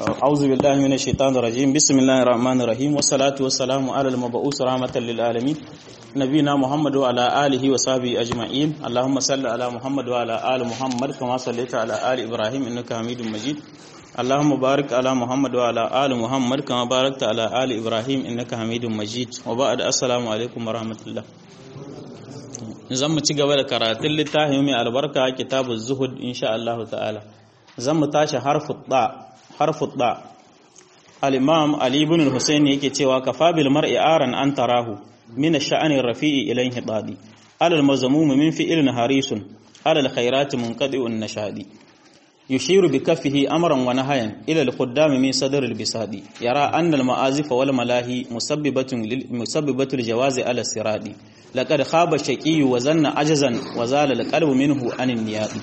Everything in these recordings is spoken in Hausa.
أعوذ بالله من الشيطان الرجيم بسم الله الرحمن الرحيم والصلاة والسلام على المبعوث رحمة للعالمين نبينا محمد وعلى آله وصحبه أجمعين اللهم صل على محمد وعلى آل محمد كما صليت على آل إبراهيم إنك حميد مجيد اللهم بارك على محمد وعلى آل محمد كما باركت على آل إبراهيم إنك حميد مجيد وبعد السلام عليكم ورحمة الله zan mu ci gaba da karatun littafin mai albarka kitabun zuhud insha Allah ta'ala zan mu tashi harfu da al-imam ali ibn al-husayn yake cewa kafa bil mar'i aran an tarahu min ash-sha'ani rafi'i ilayhi hidadi alal mazmum min fi'lin harisun alal khairati munqadi'un nashadi يشير بكفه أمرا ونهيا إلى القدام من صدر البساط يرى أن المآزف والملاهي مسببة مسببة الجواز على السراد لقد خاب الشقي وزن عجزا وزال القلب منه عن النياد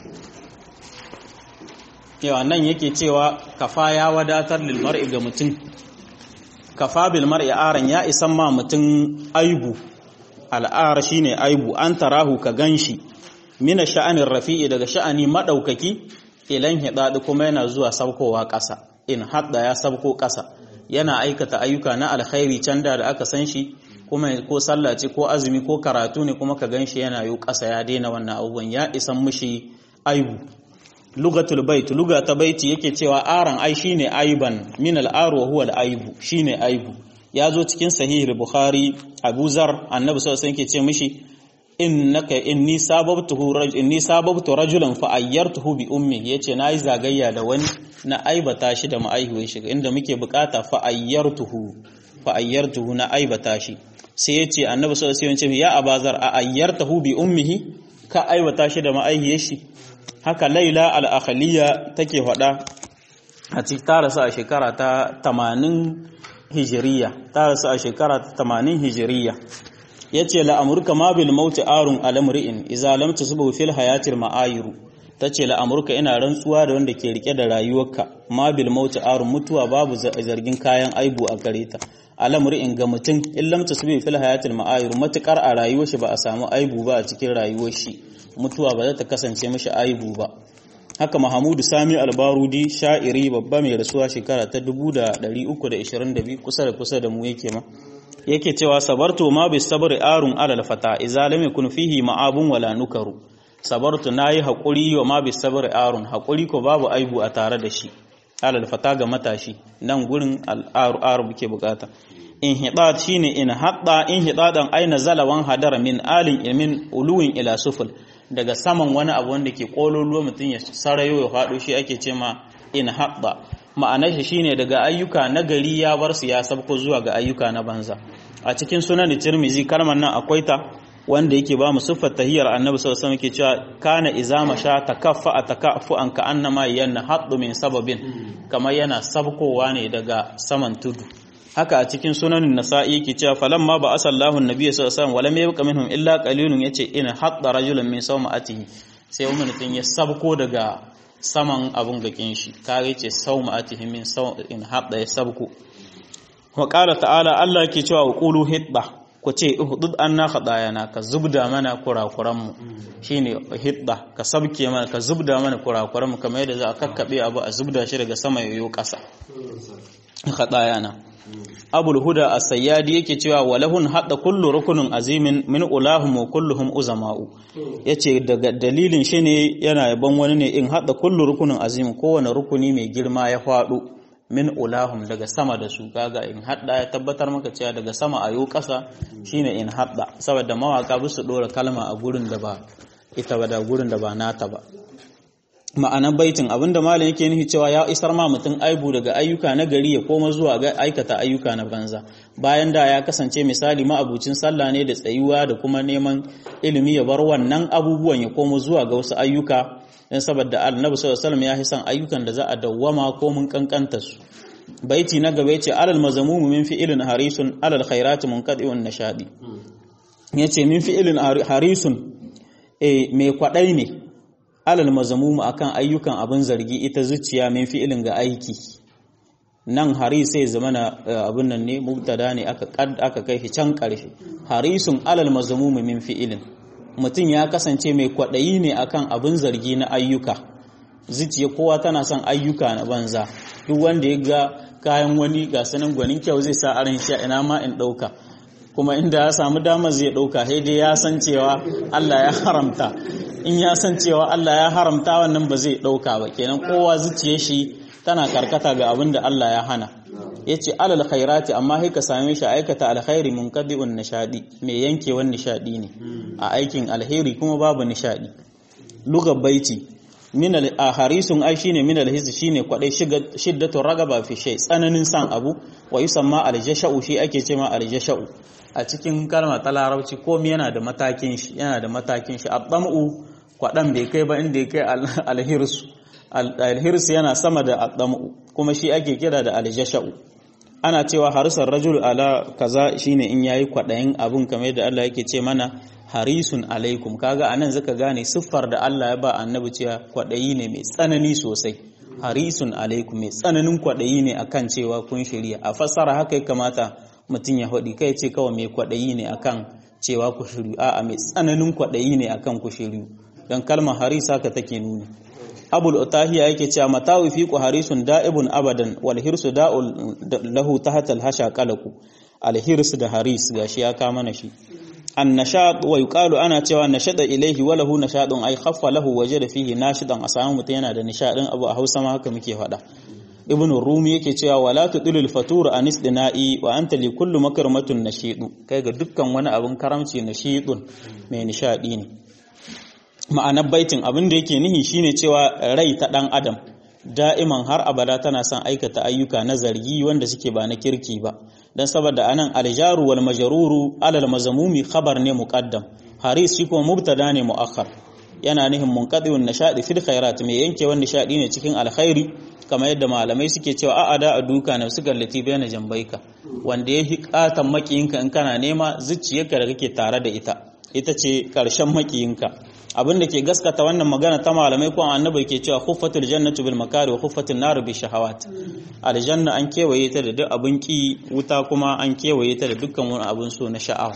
yawa nan yake cewa kafa ya wadatar lil mar'i ga mutum kafa bil mar'i aran ya isan ma mutum aibu al'ar shine aibu an tarahu ka ganshi mina sha'anin rafi'i daga sha'ani madaukaki ilan hidadi kuma yana zuwa saukowa ƙasa in hadda ya sauko ƙasa yana aikata ayyuka na alkhairi can da aka san shi kuma ko sallah ce ko azumi ko karatu ne kuma ka ganshi yana yi ƙasa ya daina wannan abubuwan ya isan mishi aibu lugatul bait luga ta baiti yake cewa aran ai shine aiban min al-ar wa huwa al-aibu shine aibu ya zo cikin sahih al-bukhari abu zar annabi sallallahu alaihi wasallam yake ce mishi innaka inni sababtuhu rajul inni sababtu rajulan fa ayyartuhu bi ummi yace nayi zagayya da wani na aibata shi da ma'aihuwar shi inda muke bukata fa ayyartuhu fa ayyartuhu na aibata shi sai yace annabi sallallahu alaihi wasallam ya abazar a ayyartuhu bi ummihi ka aibata shi da ma'aihiyar shi haka laila al-akhliya take faɗa a cikin tarasa a shekara ta 80 hijiriya tarasa a shekara ta 80 hijiriya ya ce la'amurka ma bil mauti arun alamri'in iza lam tusbu fil hayatil ma'ayiru tace la'amurka ina rantsuwa da wanda ke rike da rayuwarka ma bil mauti arun mutuwa babu zargin kayan aibu a gare ta alamri'in ga mutum in lam tusbu fil hayatil ma'ayiru matukar a rayuwar shi ba a samu aibu ba a cikin rayuwar shi mutuwa ba za ta kasance mishi aibu ba haka Mahamudu Sami Albarudi sha'iri babba mai rasuwa shekara ta 1322 kusa da kusa da mu yake ma yake cewa sabartu ma bi sabri arun alal fata idza lam yakun fihi ma'abun wala nukaru sabartu nayi hakuri wa ma bi sabri arun hakuri ko babu aibu a tare da shi alal fata ga matashi nan gurin al aru muke bukata in hidad shine in hadda in hidadan aina zalawan hadara min alin ilmin uluwin ila suful daga saman wani abu wanda ke kololuwa mutum ya sarayo ya faɗo shi ake ce ma in hadda ma'anar shi shine daga ayyuka na gari ya bar su ya sabko zuwa ga ayyuka na banza a cikin sunan tirmizi kalmar nan akwai ta wanda yake ba mu siffar tahiyar annabi sallallahu alaihi wasallam yake cewa kana izama sha takaffa takaffu an ka annama yanna haddu min sababin kamar yana sabkowa ne daga saman tudu haka a cikin sunan nasa'i yake cewa falamma ba asallahu annabi sallallahu alaihi wasallam walam yabqa minhum illa qalilun yace in hadda rajulun min sawma'atihi sai wani ya sabko daga saman abun gakin shi kare ce sau ma'atihi min sau in haɗa ya sabku wa ƙara ta'ala Allah ke cewa wa ƙulu hidda ku ce ihdud anna khadayana ka zubda mana kurakuran mu shine hidda ka sabke mana ka zubda mana kurakuran mu kamar yadda za a kakkabe abu a zubda shi daga sama yayo ƙasa khadayana abul huda as-sayyadi yake cewa walahun hadda kullu rukunin azimin min ulahum wa kulluhum uzama'u yace daga dalilin shi ne yana yaban wani ne in hadda kullu rukunin azimin kowane rukuni mai girma ya faɗo min ulahum daga sama da su kaga in hadda ya tabbatar maka cewa daga sama ayo ƙasa shine in hadda saboda mawaka bi su dora kalma a gurin da ba ita ba da gurin da ba nata ba ma'anar baitin abinda malam yake nufi cewa ya isar ma mutum aibu daga ayyuka na gari ya koma zuwa ga aikata ayyuka na banza bayan da ya kasance misali ma'abucin sallah ne da tsayuwa da kuma neman ilimi ya bar wannan abubuwan ya koma zuwa ga wasu ayyuka dan saboda annabi sallallahu alaihi wasallam ya hisan ayyukan da za a dawwama ko mun kankanta su baiti na gaba yace alal mazamumu min fi'ilin harisun alal khairati munqadi'un nashadi yace min fi'ilin harisun eh mai kwadai ne alal mazamumu akan ayyukan abin zargi ita zuciya min fi'ilin ga aiki nan hari sai zama na abin nan ne mubtada ne aka aka kai shi can karshe harisun alal mazamumu min fi'ilin mutum ya kasance mai kwadayi ne akan abin zargi na ayyuka zuciya kowa tana son ayyuka na banza duk wanda ya ga kayan wani ga sanin gwanin kyau zai sa aran shi ina ma in ɗauka kuma inda ya samu damar zai ɗauka sai dai ya san cewa Allah ya haramta in ya san cewa Allah ya haramta wannan ba zai ɗauka ba kenan kowa zuciyar shi tana karkata ga abin da Allah ya hana ya ce alal khairati amma sai ka same shi aikata alkhairi munqadi'un nishadi mai yankewan nishadi ne a aikin alheri kuma babu nishadi lugar baiti min al harisun ai shine min al hiz shine kwadai shiddatu ragaba fi shay tsananin san abu wa yusamma al jasha'u shi ake cewa al jasha'u a cikin kalma ta larabci komai yana da matakin shi yana da matakin shi abdamu kwadan bai kai ba inda ya kai al hirsu al yana sama da abdamu kuma shi ake kira da al jasha'u ana cewa harisar rajul ala kaza shine in yayi kwadayin abun kamar yadda Allah yake ce mana harisun alaikum kaga anan zaka gane siffar da Allah ya ba annabi cewa kwadayi ne mai tsanani sosai harisun alaikum mai tsananin kwadayi ne akan cewa kun shirya a fassara haka ya kamata mutum ya faɗi kai ce kawai mai kwadayi ne akan cewa ku shiryu a'a mai tsananin kwadayi ne akan ku shiryu dan kalmar haris haka take nuni abul utahiya yake cewa matawi fi harisun da'ibun abadan wal hirsu da'ul lahu tahta al hasha qalaku al hirs da haris gashi ya ka mana shi an nashad wa yuqalu ana cewa nashada ilayhi wa lahu nashadun ay khaffa lahu wajada fihi nashidan asamu mutun yana da nishadin abu a Hausa ma haka muke faɗa ibn rumi yake cewa wala tudilul fatur anis dina'i wa anta li kullu makarmatun nashidu kai ga dukkan wani abun karamci nashidun mai nishadi ne ma'anar baitin abin da yake nihi shine cewa rai ta dan adam da'iman har abada tana son aikata ayyuka na zargi wanda suke ba na kirki ba dan saboda anan aljaru wal majruru alal mazmumi khabar ne muqaddam haris shi kuma mubtada ne muakhar yana nihin munqadiun nashadi fil khairat mai yankewan nishadi ne cikin alkhairi kamar yadda malamai suke cewa a'ada a duka na su gallati bayana jambaika wanda ya hikatan makiyinka in kana nema zuciyarka da kake tare da ita ita ce karshen makiyinka abin da ke gaskata wannan magana ta malamai ko annabi ke cewa khuffatul jannatu bil makari wa khuffatul nar bi shahawat aljanna an kewaye ta da duk abin ki wuta kuma an kewaye ta da dukkan wani abin so na sha'awa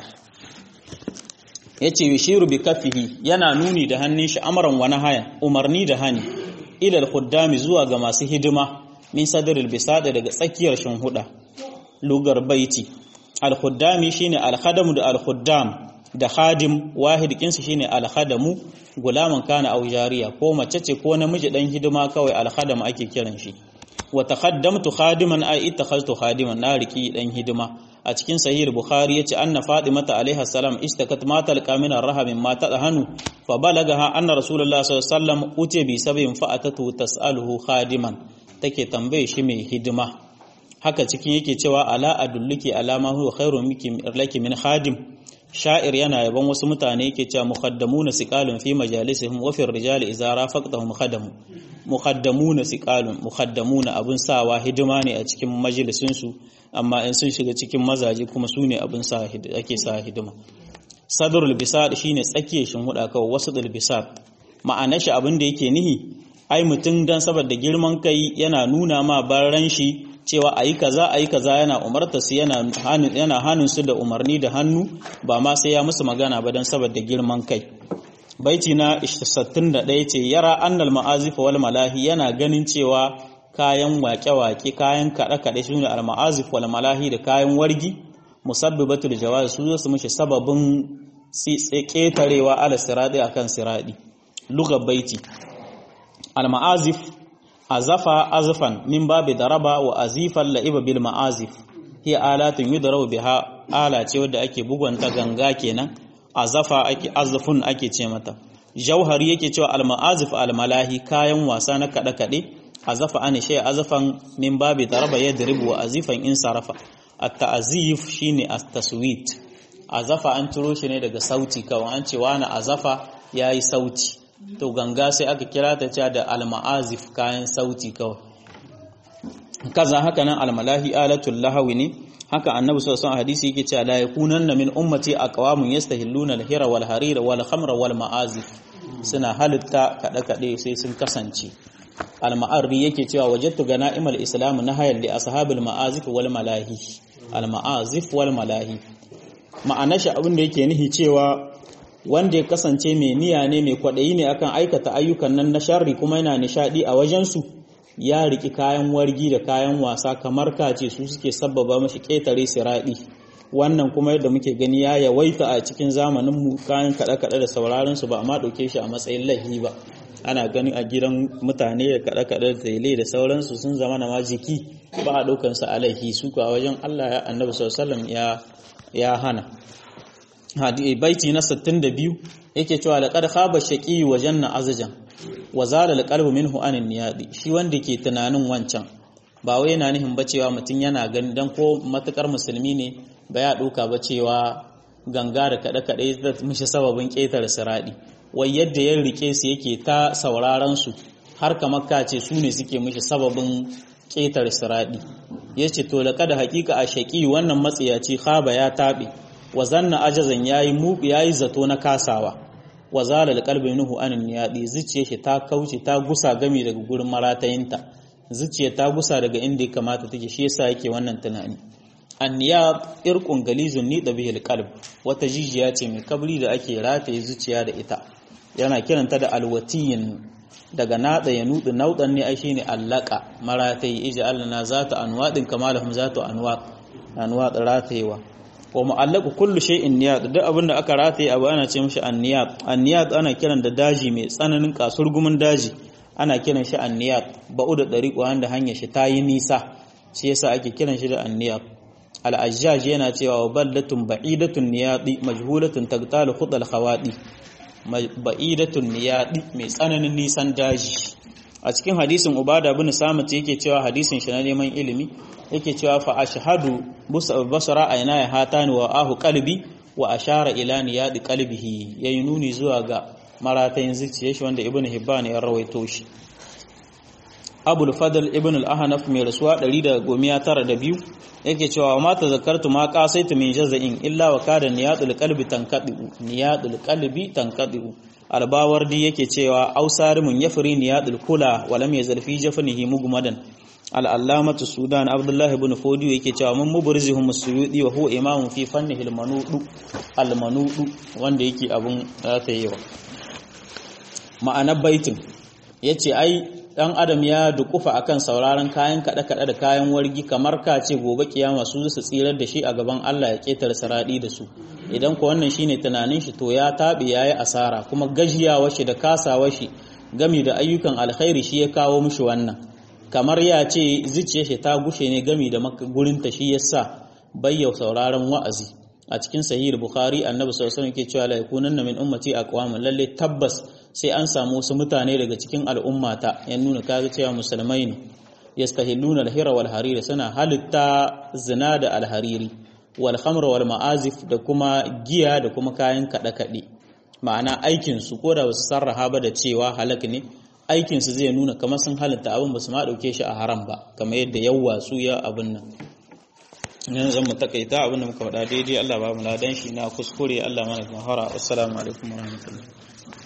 yace yushiru bi kaffihi yana nuni da hannun shi amran wa nahaya umarni da hani ila al khuddami zuwa ga masu hidima min sadril bisada daga tsakiyar shinhuda lugar baiti al khuddami shine al khadamu da al khuddam da hadim wahid kinsu shine alhadamu gulaman kana aw jariya ko mace ce ko namiji dan hidima kawai alhadam ake kiran shi wa taqaddamtu khadiman ay ittakhadtu khadiman na riki dan hidima a cikin sahih bukhari yace anna fatimata alaiha salam istakat ma talqa min arham ma tadhanu fa balagaha anna rasulullah sallallahu alaihi wasallam uti bi sabin fa atatu tasaluhu khadiman take tambaye shi mai hidima haka cikin yake cewa ala adulluki alama huwa khairu miki laki min khadim sha'ir yana yaban wasu mutane yake cewa muqaddamuna siqalun fi majalisihim wa fi rijali idza rafaqtahum khadamu muqaddamuna siqalun muqaddamuna abun sawa hidima ne a cikin majalisin su amma in sun shiga cikin mazaje kuma su ne abun sa ake sa hidima sadrul bisad shine tsakiyar shin huda kawai wasu dul bisad ma'anar shi abin da yake nihi ai mutum dan saboda girman kai yana nuna ma baran shi cewa a yi kaza a yi kaza yana umarta su yana hannun su da umarni da hannu ba ma sai ya musu magana ba don saboda girman kai baiti na 61 ce yara annal ma'azif wal malahi yana ganin cewa kayan wake-wake kayan kaɗe-kaɗe su ne al-ma'azif wal malahi da kayan wargi musabbibatul jawaz su zo su mishi sababin ƙetarewa ala siradi akan siradi lugar baiti al-ma'azif azafa azfan min babi daraba wa azifan la'iba bil ma'azif hiya alatun yudrabu biha ala ce wadda ake bugunta ganga kenan azafa ake azfun ake ce mata jauhari yake cewa al ma'azif al malahi kayan wasa na kada kade azafa an shay azfan min babi daraba yadribu wa azifan in sarafa at ta'zif shine at taswit azafa an turo shi ne daga sauti kawai an ce wani azafa yayi sauti to ganga sai aka kira ta cewa da alma'azif kayan sauti kawai kaza haka nan almalahi alatul lahawi ne haka annabi sallallahu alaihi hadisi yake cewa la yakunanna min ummati aqwamun yastahilluna al-hira wal harira wal khamra wal ma'azif suna halitta kada kade sai sun kasance al-ma'arri yake cewa wajadtu gana'imal islam nahayal li ashabil ma'azif wal malahi al-ma'azif wal malahi ma'anar shi abin da yake nihi cewa wanda ya kasance mai niyya ne mai kwaɗayi ne akan aikata ayyukan nan na sharri kuma yana nishaɗi a wajensu ya riki kayan wargi da kayan wasa kamar kace su suke sabbaba mashi ƙetare siraɗi wannan kuma yadda muke gani ya yawaita a cikin zamanin mu kayan kaɗe-kaɗe da sauraron su ba amma ɗauke shi a matsayin lahi ba ana gani a gidan mutane da kaɗe-kaɗe da tele da sauransu sun zama na majiki ba a ɗaukan su a laihi su kuwa wajen Allah ya annabi sallallahu ya ya hana baiti na 62 yake cewa laqad khaba shaqi wa janna azjan wa zala alqalbu minhu anin niyadi shi wanda ke tunanin wancan ba wai yana nihin ba cewa mutum yana gani dan ko matukar musulmi ne ba ya ɗauka ba cewa ganga da kaɗe-kaɗe zai mishi sababin ƙetare siraɗi wai yadda ya rike su yake ta sauraron su har kamar ka ce su ne suke mishi sababin ƙetare siraɗi ya ce to laƙa da haƙiƙa a shaƙi wannan matsiyaci haba ya taɓe wa zanna ajazan ya yi zato na kasawa wa zala alqalbi nuhu anin niyadi zuciya shi ta kauce ta gusa gami daga gurin maratayinta zuciya ta gusa daga inda ya kamata take shi yasa yake wannan tunani anniyab irqun galizun ni bihi alqalb wata jijiya ce mai kabri da ake rataye zuciya da ita yana kiranta da alwatiyin daga nada ya nudu naudan ne ai shine allaka maratayi ija allana zata anwadin kamalahum zatu anwad anwad ratayewa wa mu'allaqu kullu shay'in niyad duk abinda aka rataye abu ana ce mishi anniyad anniyad ana kiran da daji mai tsananin kasurgumin daji ana kiran shi anniyad ba'u da dariqo wanda hanyar shi tayi nisa shi yasa ake kiran shi da anniyad al-ajjaj yana cewa wa ballatun ba'idatun niyadi majhulatun tagtalu khudal khawadi ba'idatun niyadi mai tsananin nisan daji a cikin hadisin ubada bin samit yake cewa hadisin shi na neman ilimi yake cewa fa ashhadu basara ayna ya hatani wa ahu qalbi wa ashara ila niyadi qalbihi yayi nuni zuwa ga maratayin zuciyar shi wanda ibnu hibban ya rawaito shi abul fadl ibn al-ahnaf mai rasuwa 192 yake cewa ma tazakkartu ma qasaitu min jaza'in illa wa kada niyadul qalbi tankadu niyadul qalbi tankadu albawardi yake cewa ausarimun yafri niyadul kula wa lam yazal fi jafnihi mugmadan al-allamatu sudan abdullah ibn fodi yake cewa mun mubrizihum suyudi wa huwa imamun fi fannihi al-manudu al-manudu wanda yake abun ratayewa ma'anar baitin yace ai dan adam ya dukufa akan sauraron kayan kada-kada da kayan wargi kamar ka ce gobe kiyama su su tsirar da shi a gaban Allah ya ketar saradi da su idan ko wannan shine tunanin shi to ya tabi yayi asara kuma gajiyawa shi da kasawa shi gami da ayyukan alkhairi shi ya kawo mishi wannan kamar ya ce zuciyar shi ta gushe ne gami da gurin ta shi yasa bayyau sauraron wa'azi a cikin sahih bukhari annabi sallallahu alaihi wasallam ke cewa la yakunanna min ummati aqwamun lalle tabbas sai an samu wasu mutane daga cikin al'ummata ya nuna kaga cewa musulmai ne yastahilluna al-hira wal hariri suna halitta zina da al-hariri wal khamra wal ma'azif da kuma giya da kuma kayan kada kade ma'ana aikin su ko da wasu sarraha ba da cewa halak ne aikin su zai nuna kamar sun halitta abin ba su ma dauke shi a haram ba kamar yadda yawa su ya abin nan yanzu zan mu takaita abin da muka faɗa daidai Allah ba mu ladan shi na kuskure Allah mana mahara assalamu alaikum warahmatullahi